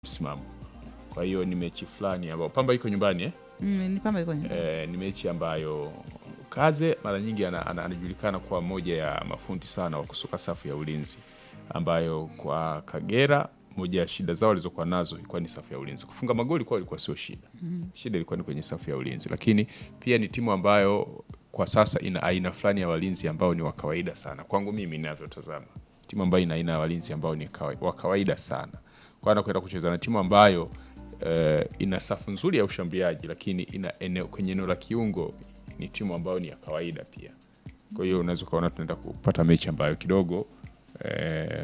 msimamo. Kwa hiyo ni mechi fulani ambayo Pamba iko nyumbani eh? Mm, ni Pamba iko nyumbani. Eh, ni mechi ambayo Kaze mara nyingi ana- ana- anajulikana kwa moja ya mafundi sana wa kusuka safu ya ulinzi, ambayo kwa Kagera moja ya shida zao walizokuwa nazo ilikuwa ni safu ya ulinzi. Kufunga magoli kwao ilikuwa sio shida, shida ilikuwa ni kwenye safu ya ulinzi, lakini pia ni timu ambayo kwa sasa ina aina fulani ya walinzi ambao ni wa kawaida sana kwangu mimi ninavyotazama, timu ambayo ina aina ya walinzi ambao ni kawa- wa kawaida sana, kwa anakwenda kucheza na timu ambayo eh, ina safu nzuri ya ushambuliaji, lakini ina eneo, kwenye eneo la kiungo ni timu ambayo ni ya kawaida pia. Kwa hiyo unaweza ukaona tunaenda kupata mechi ambayo kidogo eh,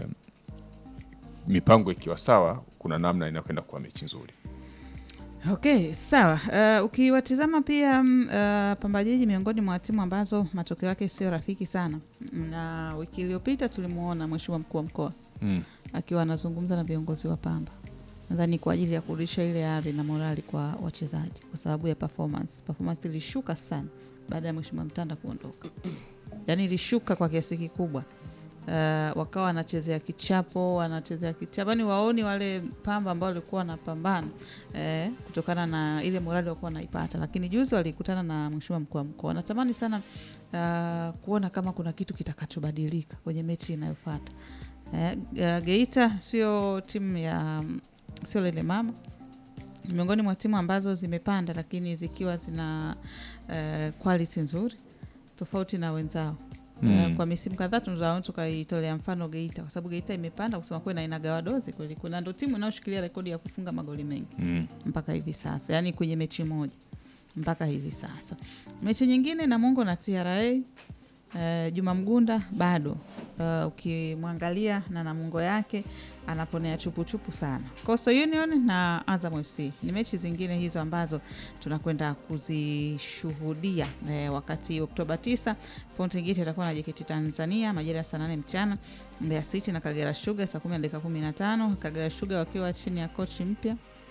mipango ikiwa sawa, kuna namna inakwenda kuwa mechi nzuri. Okay, sawa. Uh, ukiwatizama pia mm, uh, Pamba Jiji miongoni mwa timu ambazo matokeo yake sio rafiki sana, na wiki iliyopita tulimwona mheshimiwa mkuu wa mkoa Mm. akiwa anazungumza na viongozi wa Pamba, nadhani kwa ajili ya kurudisha ile ari na morali kwa wachezaji, kwa sababu ya performance. Performance ilishuka sana baada ya mheshimiwa Mtanda kuondoka, yaani ilishuka kwa kiasi kikubwa. Uh, wakawa wanachezea kichapo, wanachezea kichapo, yani waoni wale Pamba ambao walikuwa wanapambana eh, kutokana na ile morali walikuwa wanaipata. Lakini juzi walikutana na mheshimiwa mkuu wa mkoa, natamani sana uh, kuona kama kuna kitu kitakachobadilika kwenye mechi inayofuata. Eh, uh, Geita sio timu ya sio lele mama, ni miongoni mwa timu ambazo zimepanda, lakini zikiwa zina uh, quality nzuri tofauti na wenzao. Mm. Uh, kwa misimu kadhaa tunaweza tukaitolea mfano Geita kwa sababu Geita imepanda kusema kweli na inagawa dozi kweli kweli, na ndio timu inayoshikilia rekodi ya kufunga magoli mengi Mm. mpaka hivi sasa, yaani kwenye mechi moja mpaka hivi sasa. Mechi nyingine Namungo na TRA uh, Juma Mgunda bado uh, ukimwangalia na Namungo yake anaponea chupuchupu sana. Coastal Union na Azam FC ni mechi zingine hizo ambazo tunakwenda kuzishuhudia eh, wakati Oktoba 9 Fountain Gate atakuwa na JKT Tanzania majira ya saa 8 mchana, Mbeya City na Kagera Sugar saa 10 na dakika 15, Kagera Sugar wakiwa chini ya kochi mpya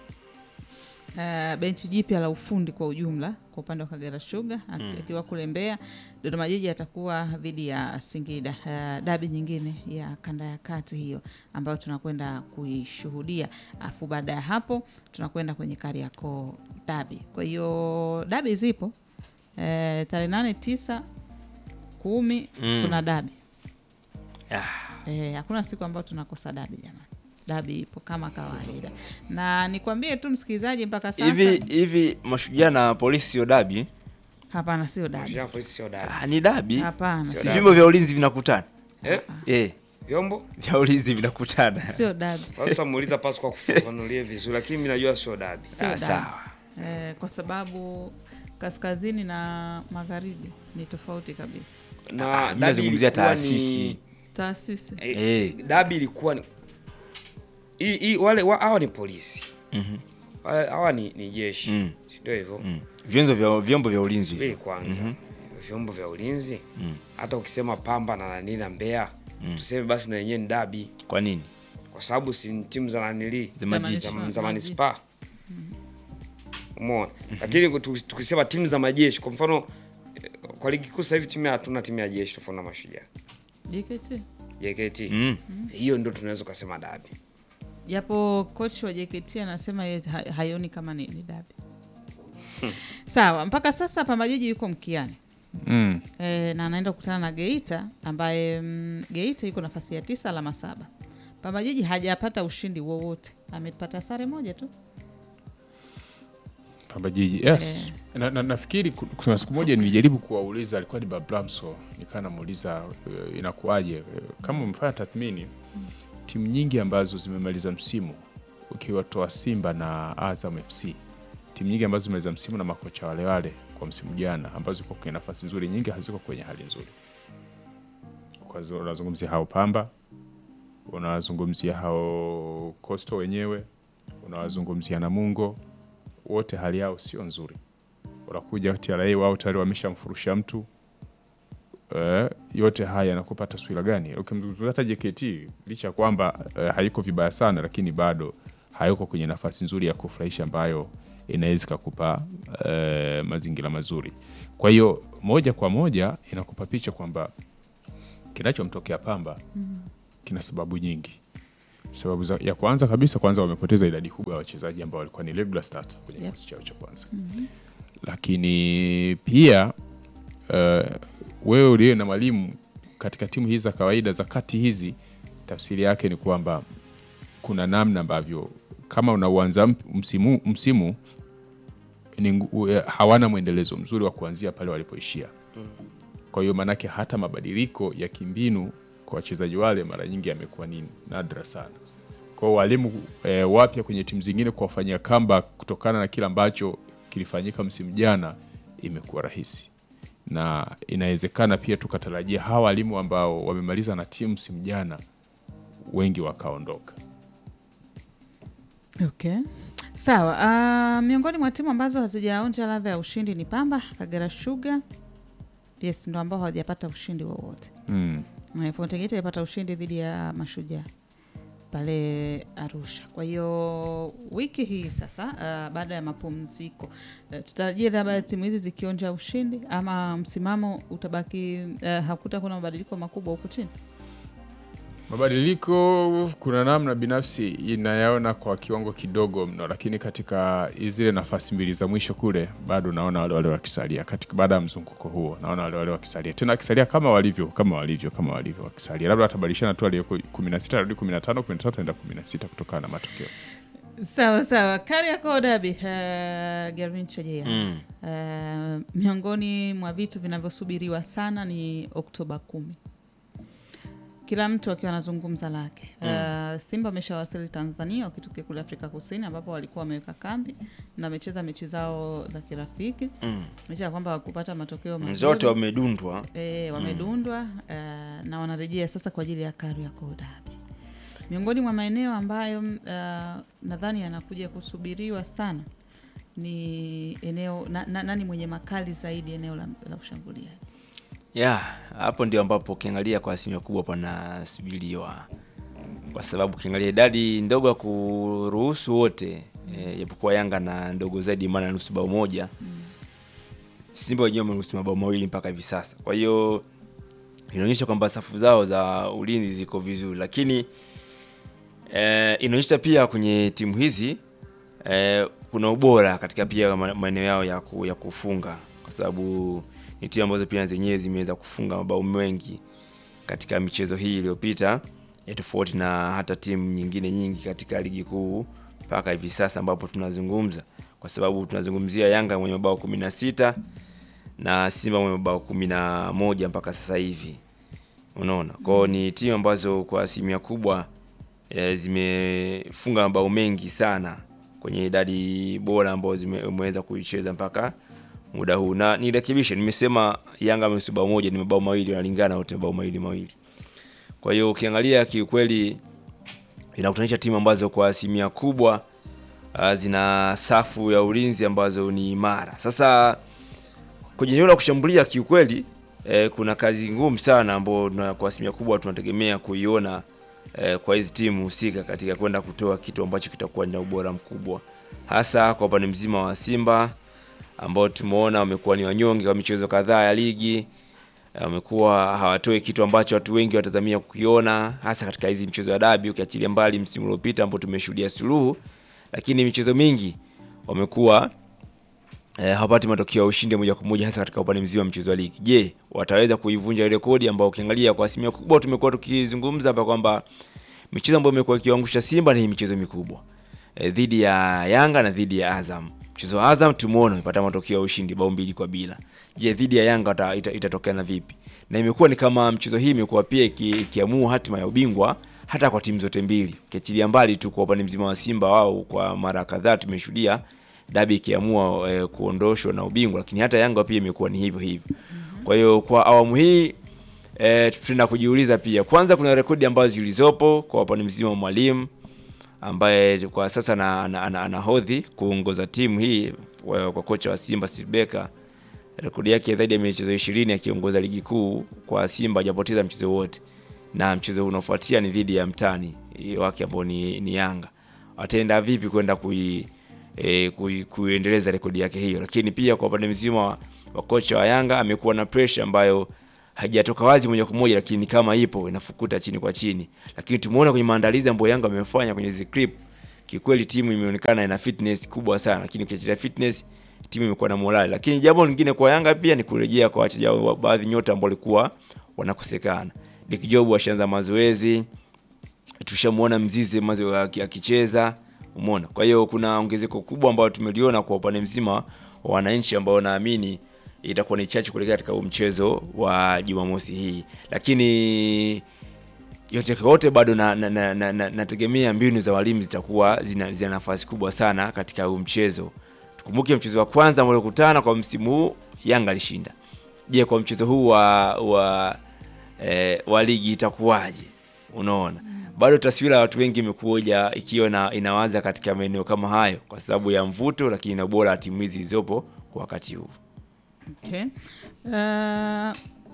Uh, benchi jipya la ufundi kwa ujumla kwa upande wa Kagera Sugar ak- akiwa kule Mbeya. Dodoma Jiji atakuwa dhidi ya Singida, uh, dabi nyingine ya kanda ya kati hiyo ambayo tunakwenda kuishuhudia, afu baada ya hapo tunakwenda kwenye Kariakoo dabi. Kwa hiyo dabi zipo eh, tarehe nane, tisa, kumi Mm. kuna dabi Ah, Eh, hakuna siku ambayo tunakosa dabi jamani. Dabi ipo kama kawaida, na nikwambie tu msikilizaji, mpaka sasa hivi hivi mashujaa na polisi sio dabi hapana, sio dabi, Mashujaa polisi sio dabi. ah, ni dabi hapana, Sio si sio- vyombo vya ulinzi vinakutana Eh? eh, Vyombo? vya ulinzi vinakutana sio dabi, Watu tutamuuliza pasi kwa kufafanulie vizuri lakini mimi najua sio dabi. sio ah, dabi. sawa Eh, kwa sababu kaskazini na magharibi ni tofauti kabisa. Na Ah, dabi mimi nazungumzia ilikuwa taasisi. ni- Taasisi eh, Eh. dabi ilikuwa ni hii hii wale wa- hawa ni polisi. Mhm. Wale- Hawa ni, ni jeshi. Mm. Si Ndio hivyo. mm. vyenzo vya vyombo vya ulinzi Subiri kwanza. Vyombo vya ulinzi. Hata ukisema Pamba na nani na Mbeya, tuseme basi na wenyewe ni dabi kwa nini kwa sababu si ni timu za nanili Za majiji. za, Za za majiji. manispaa umeona lakini tu- tukisema timu za majeshi kwa mfano eh, kwa ligi kuu sasa hivi timu ya- hatuna timu ya jeshi tofauti na mashujaa JKT, JKT mm. hiyo ndo tunaweza ukasema dabi japo coach wa JKT anasema yeye ha- haioni kama ni, ni dabi. Sawa, mpaka sasa Pamba Jiji yuko mkiani Mm. e, na anaenda kukutana na Geita ambaye mm, Geita yuko nafasi ya tisa alama saba. Pamba Jiji hajapata ushindi wowote, amepata sare moja tu. Pamba Jiji yes. Na, na, nafikiri ku- kuna siku moja nilijaribu kuwauliza, alikuwa ni Babramso, nikaa namuuliza uh, inakuwaje uh, kama umefanya tathmini timu nyingi ambazo zimemaliza msimu ukiwatoa Simba na Azam FC, timu nyingi ambazo zimemaliza msimu na makocha wale wale kwa msimu jana, ambazo ziko kwenye nafasi nzuri, nyingi haziko kwenye hali nzuri. Kwa hiyo unazungumzia hao Pamba, unawazungumzia hao Coastal wenyewe, unawazungumzia Namungo, wote hali yao sio nzuri. Unakuja TRA wao tayari wameshamfurusha mtu eh, yote haya yanakupa taswira gani? Ukimzungumzia hata JKT licha ya kwamba eh, haiko vibaya sana, lakini bado hayuko kwenye nafasi nzuri ya kufurahisha ambayo inaweza ikakupa eh, mazingira mazuri. Kwa hiyo moja kwa moja inakupa picha kwamba kinachomtokea Pamba kina sababu nyingi. Sababu za, ya kwanza kabisa, kwanza wamepoteza idadi kubwa ya wachezaji ambao walikuwa ni regular starter kwenye Yep. kikosi chao cha kwanza lakini pia uh, wewe uliye na mwalimu katika timu hizi za kawaida za kati hizi, tafsiri yake ni kwamba kuna namna ambavyo kama unauanza mp- msimu, msimu ni, ngu- eh, hawana mwendelezo mzuri wa kuanzia pale walipoishia. Kwa hiyo maanake hata mabadiliko ya kimbinu kwa wachezaji wale mara nyingi yamekuwa ni nadra sana. Kwa hiyo walimu e, wapya kwenye timu zingine kuwafanyia comeback kutokana na kile ambacho kilifanyika msimu jana imekuwa rahisi, na inawezekana pia tukatarajia hawa walimu ambao wamemaliza na timu msimu jana wengi wakaondoka. Okay. Sawa. Uh, miongoni mwa timu ambazo hazijaonja ladha ya ushindi ni Pamba, Kagera Sugar. Yes, ndo ambao hawajapata ushindi wowote. Mm. Na Fountain Gate ilipata ushindi dhidi ya Mashujaa pale Arusha. Kwa hiyo wiki hii sasa, uh, baada ya mapumziko uh, tutarajie labda timu hizi zikionja ushindi ama msimamo utabaki uh, hakuta kuna mabadiliko makubwa huku chini. Mabadiliko kuna namna binafsi inayaona kwa kiwango kidogo mno, lakini katika zile nafasi mbili za mwisho kule bado naona wale wale wakisalia katika baada ya mzunguko huo, naona wale wale wakisalia tena wakisalia kama walivyo kama walivyo kama walivyo wakisalia, labda watabadilishana tu aliyeko 16 arudi 15 13 anaenda 16 kutokana na matokeo. Sawa sawa, Kariakoo Derby uh, Gervin Chejea Mm. uh, miongoni mwa vitu vinavyosubiriwa sana ni Oktoba kumi, kila mtu akiwa anazungumza lake. Uh, Simba ameshawasili Tanzania wakitokea kule Afrika Kusini ambapo walikuwa wameweka kambi na wamecheza mechi zao za kirafiki Mm. licha ya kwamba wakupata matokeo mazuri. zote wamedundwa E, wamedundwa eh, na wanarejea sasa kwa ajili ya Kariakoo Derby. Miongoni mwa maeneo ambayo mm, eh, nadhani yanakuja kusubiriwa sana ni eneo na, na, nani mwenye makali zaidi eneo la, la ushambuliaji. ya hapo ndio ambapo ukiangalia kwa asilimia kubwa panasubiriwa kwa sababu ukiangalia idadi ndogo ya kuruhusu wote eh, japokuwa Yanga na ndogo zaidi, maana nusu bao moja Simba wenyewe wameruhusu mabao mawili mpaka hivi sasa. Kwa hiyo inaonyesha kwamba safu zao za ulinzi ziko vizuri, lakini eh, inaonyesha pia kwenye timu hizi eh, kuna ubora katika pia ma- maeneo yao ya, ku, ya kufunga kwa sababu ni timu ambazo pia zenyewe zimeweza kufunga mabao mengi katika michezo hii iliyopita ya tofauti na hata timu nyingine nyingi katika ligi kuu mpaka hivi sasa ambapo tunazungumza, kwa sababu tunazungumzia Yanga mwenye mabao kumi na sita na Simba mwenye mabao kumi na moja mpaka sasa hivi. Unaona, kwao ni timu ambazo kwa asilimia kubwa e, zimefunga mabao mengi sana kwenye idadi bora ambayo zimeweza kuicheza mpaka muda huu, na nirekebishe, nimesema Yanga ameruhusu bao moja, ni mabao mawili, wanalingana wote mabao mawili mawili. Kwa hiyo ukiangalia kiukweli inakutanisha timu ambazo kwa asilimia kubwa uh, zina safu ya ulinzi ambazo ni imara. Sasa kwenye eneo la kushambulia kiukweli eh, kuna kazi ngumu sana ambayo tuna- kwa asilimia kubwa tunategemea kuiona eh, kwa hizi timu husika katika kwenda kutoa kitu ambacho kitakuwa na ubora mkubwa, hasa kwa upande mzima wa Simba ambao tumeona wamekuwa ni wanyonge kwa michezo kadhaa ya ligi wamekuwa hawatoi kitu ambacho watu wengi watazamia kukiona, hasa katika hizi mchezo ya dabi, ukiachilia mbali msimu uliopita ambao tumeshuhudia suluhu, lakini michezo mingi wamekuwa eh, hawapati matokeo ya ushindi moja kwa moja, hasa katika upande mzima wa mchezo wa ligi. Je, wataweza kuivunja ile rekodi ambao ukiangalia kwa asilimia kubwa tumekuwa tukizungumza hapa kwamba michezo ambayo imekuwa ikiwaangusha Simba ni michezo mikubwa eh, dhidi ya Yanga na dhidi ya Azam. Mchezo wa Azam tumeona umepata matokeo ya ushindi bao mbili kwa bila. Je, dhidi ya Yanga ita- ita- itatokana vipi? Na imekuwa ni kama mchezo hii imekuwa pia iki- ikiamua hatima ya ubingwa hata kwa timu zote mbili, ukiachilia mbali tu kwa upande mzima wa Simba, wao kwa mara kadhaa tumeshuhudia dabi ikiamua eh, kuondoshwa na ubingwa, lakini hata Yanga pia imekuwa ni hivyo hivyo. Kwa hiyo kwa awamu hii eh, tutaenda kujiuliza pia, kwanza kuna rekodi ambazo zilizopo kwa upande mzima wa mwalimu ambaye kwa sasa ana- ana- ana- anahodhi kuongoza timu hii kwa kwa kocha wa Simba Steve Barker. Rekodi yake zaidi ya michezo ishirini akiongoza ligi kuu kwa Simba, hajapoteza mchezo wote, na mchezo unaofuatia ni dhidi ya mtani eh, wake ambao ni, ni Yanga. Wataenda vipi kwenda kui, e, kui, kuendeleza rekodi yake hiyo? Lakini pia kwa upande mzima wa, wa kocha wa Yanga amekuwa na pressure ambayo haijatoka wazi moja kwa moja, lakini kama ipo inafukuta chini kwa chini, lakini tumeona kwenye maandalizi ambayo Yanga amefanya kwenye hizi clip, kikweli timu imeonekana ina fitness kubwa sana, lakini ukiachilia fitness timu imekuwa na morali. Lakini jambo lingine kwa Yanga pia ni kurejea kwa wachezaji wa baadhi nyota ambao walikuwa wanakosekana. Dick Job ashaanza mazoezi, tushamuona Mzize mazo aki- akicheza, umeona. Kwa hiyo kuna ongezeko kubwa ambayo tumeliona kwa upande mzima wa wananchi ambao naamini itakuwa ni chachu kuelekea katika huu mchezo wa Jumamosi hii, lakini yote kwa yote bado na, na, na, na, na, nategemea mbinu za walimu zitakuwa zina, zina nafasi kubwa sana katika huu mchezo. Tukumbuke mchezo wa kwanza ambao walikutana kwa msimu huu Yanga alishinda. Je, kwa mchezo huu wa wa, eh, wa ligi itakuwaje? Unaona, bado taswira ya watu wengi imekuja ikiwa na, inawaza katika maeneo kama hayo kwa sababu ya mvuto, lakini na ubora wa timu hizi zilizopo kwa wakati huu. Okay. Uh,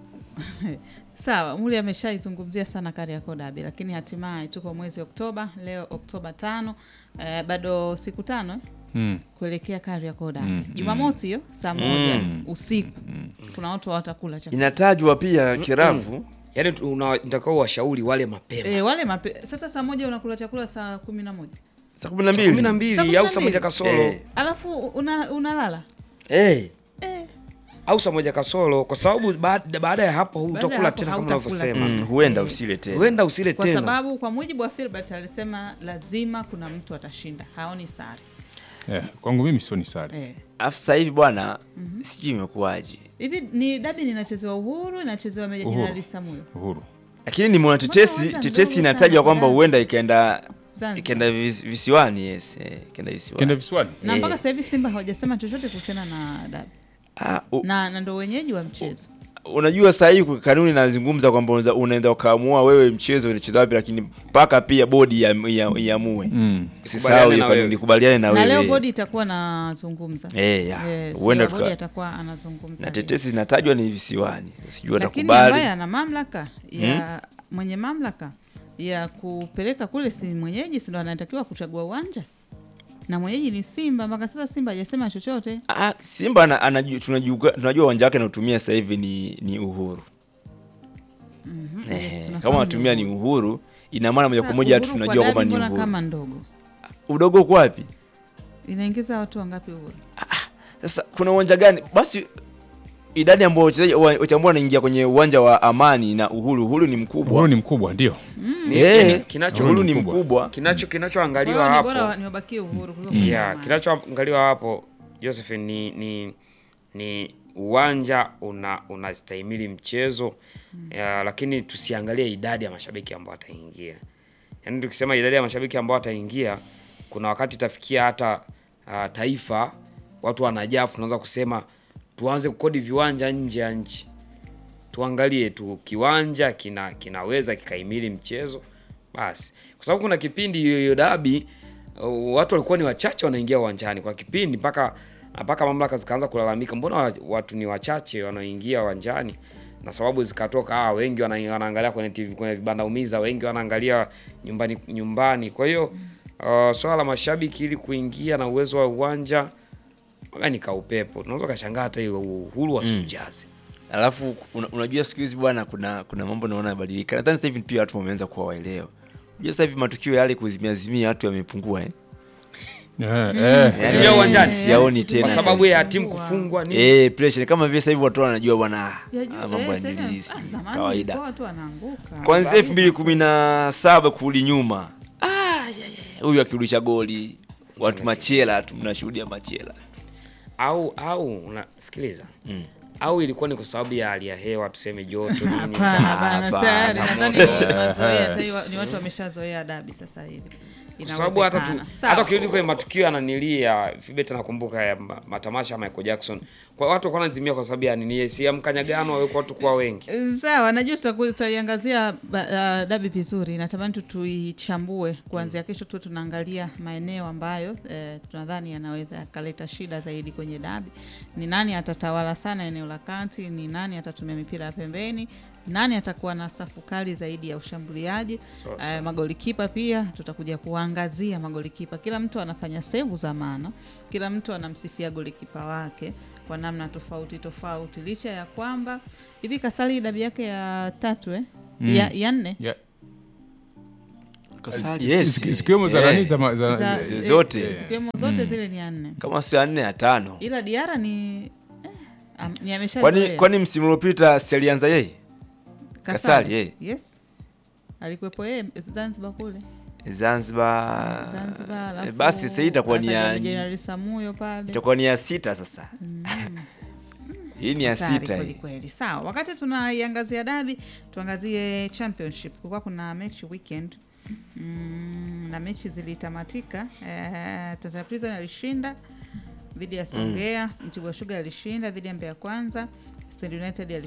sawa, Muli ameshaizungumzia sana Kariakoo Derby, lakini hatimaye tuko mwezi Oktoba, leo Oktoba tano, uh, bado siku tano eh, Mm. kuelekea Kariakoo Derby. Mm, Jumamosi hiyo saa moja usiku kuna watu watakula chakula Inatajwa pia kiravu Yaani unatakiwa washauri wale mapema e, wale mape... Sasa saa moja unakula chakula saa kumi na moja saa kumi na kumi na mbili Saa mbili kumi au na saa mbili. moja kasoro Eh. alafu una, unalala Eh, e, au saa moja kasoro, kwa sababu baada baada ya hapo Baada ya hutakula hapo tena kama hautakula unavyosema, mm, huenda usile tena. huenda usile kwa tena. sababu kwa mujibu wa Filbert alisema lazima kuna mtu atashinda, haoni sare Eh, kwangu mimi sio ni sare. e. Alafu sasa hivi bwana, sijui imekuwaje, Hivi ni dabi inachezewa Uhuru, inachezewa Meja Uhuru. Jenerali Samuel Uhuru. lakini nimeona tetesi uwanja tetesi mdogo inatajwa sana, kwamba Dar. huenda ikaenda Zanzibar. ikaenda vis, visiwani. Yes, eh, ikaenda visiwani. Kenda visiwani. na Eh. mpaka sasa hivi Simba hawajasema chochote kuhusiana na dabi Ah, u, na, na ndo wenyeji wa mchezo unajua sasa hivi kanuni inazungumza kwamba unaweza- unaenda ukaamua wewe mchezo unacheza wapi, lakini mpaka pia bodi ya- ya- iamue. Mm. Usisahau hiyo na wewe. kanuni, kubaliane na na leo wewe. bodi itakuwa nazungumza Eh, ya. Yes, Huenda ya bodi tuka- atakuwa anazungumza na leo. tetesi zinatajwa ni visiwani, sijui lakini watakubali. ambaye ana mamlaka ya mwenye mamlaka ya kupeleka kule si mwenyeji, si ndo anatakiwa kuchagua uwanja na mwenyeji ni Simba. Mpaka sasa Simba hajasema chochote. Ah, Simba ana, anaju, tunajua tunajua uwanja wake anaotumia sasa hivi ni, ni Uhuru. Yes, Eh, tunafahamu kama anatumia ni Uhuru, ina maana moja kwa moja Uhuru kwa tunajua kwamba dabi ni mbona Uhuru. kama ndogo Udogo uko wapi? inaingiza watu wangapi Uhuru? Sasa kuna uwanja gani? Basi idadi ambayo wachezaji wa- wachezaji ambao wanaingia kwenye uwanja wa Amani na Uhuru, Uhuru ni mkubwa. Uhuru ni mkubwa ndio. Ni- Eh, kinacho- Uhuru ni mkubwa. mkubwa. kinacho Kwa kinachoangaliwa hiyo ni bora wa- hapo niwabakie Uhuru kuliko yeah, Amani. kinachoangaliwa hapo Josephine ni ni ni uwanja una unastahimili mchezo ya, lakini tusiangalie idadi ya mashabiki ambao wataingia. Yaani tukisema idadi ya mashabiki ambao wataingia, kuna wakati itafikia hata uh, taifa watu wanajaa, tunaanza kusema tuanze kukodi viwanja nje ya nchi. Tuangalie tu kiwanja kina kinaweza kikaimili mchezo basi, kwa sababu kuna kipindi hiyo hiyo dabi uh, watu walikuwa ni wachache wanaingia uwanjani kwa kipindi mpaka mpaka mamlaka zikaanza kulalamika, mbona wa- watu ni wachache wanaoingia uwanjani, na sababu zikatoka, ah, wengi wana, wanaangalia kwenye TV, kwenye vibanda umiza, wengi wanaangalia nyumbani nyumbani. Kwa hiyo uh, swala la mashabiki ili kuingia na uwezo wa uwanja ni kaupepo, tunaweza kashangaa hata hiyo uhuru wasiujaze Alafu una, unajua siku hizi bwana, kuna kuna mambo naona yabadilika. Nadhani sasa hivi pia watu wameanza kuwa waelewa. Unajua sasa hivi matukio yale kuzimia zimia watu yamepungua eh. Eh, eh. Yaani, Zimia uwanjani. siyaoni tena. kwa sasa sababu hivi. ya timu kufungwa nini. Eh, pressure kama vile sasa hivi watu wanajua bwana ah, Ya juu- ah, mambo eh, ya sasa- nili ah, sijui, zamani kawaida. ilikuwa watu wanaanguka. Kwanzia Sasa- elfu mbili kumi na saba kurudi nyuma, ah, ya, ya, ya, huyu akirudisha goli watu machela tu, mnashuhudia machela au au unasikiliza Mm. au ilikuwa ni kwa sababu ya hali ya hewa tuseme joto nini Hapana, bana, hapana, tayari hapana. nadhani ni mazoea, tayari ni watu wameshazoea dabi sasa hivi. kwa sababu hata tu, Inawezekana. hata Sawa. ukirudi kwenye matukio yananilia Fibet nakumbuka ya ma- matamasha ya Michael Jackson kwa watu walikuwa wanazimia kwa sababu ya nini si ya mkanyagano waweko watu kuwa wengi Sawa, najua tutaku- tutaiangazia ba- uh, dabi vizuri. Natamani tu tuichambue kuanzia kesho, tu tunaangalia maeneo ambayo eh, tunadhani yanaweza yakaleta shida zaidi kwenye dabi. Ni nani atatawala sana eneo la kati? Ni nani atatumia mipira ya pembeni? Nani atakuwa na safu kali zaidi ya ushambuliaji? Eh, magolikipa pia tutakuja kuangazia magolikipa. Kila mtu anafanya sevu za maana, kila mtu anamsifia golikipa wake kwa namna tofauti tofauti, licha ya kwamba hivi Kasali dabi yake ya tatu eh? Mm. ya, ya nne Ya- Kasali, zi- yes. zi- zikiwemo za Eh, nani za ma- za- Za- zi- eh, zote. zikiwemo zote zile ni ya nne, kama sio ya nne ya tano ila Diara ni eh, am- ni kwani ameshazoea kwani msimu uliopita si alianza yeye Kasali, eh. yes, alikuwepo yeye Zanzibar kule Zanzibar, Zanzibar, Eh, alafu basi sasa hii itakuwa ni ya akaja Jenerali Samuyo pale itakuwa ni ya sita sasa hii ni ya Hatari sita kweli hii kweli. Sawa, wakati tunaiangazia dabi, tuangazie championship. Kulikuwa kuna mechi weekend mm, na mechi zilitamatika. Eh, Tanzania Prison alishinda dhidi ya Songea, Mtibwa Sugar alishinda dhidi ya Mbeya Kwanza, Stand United alishinda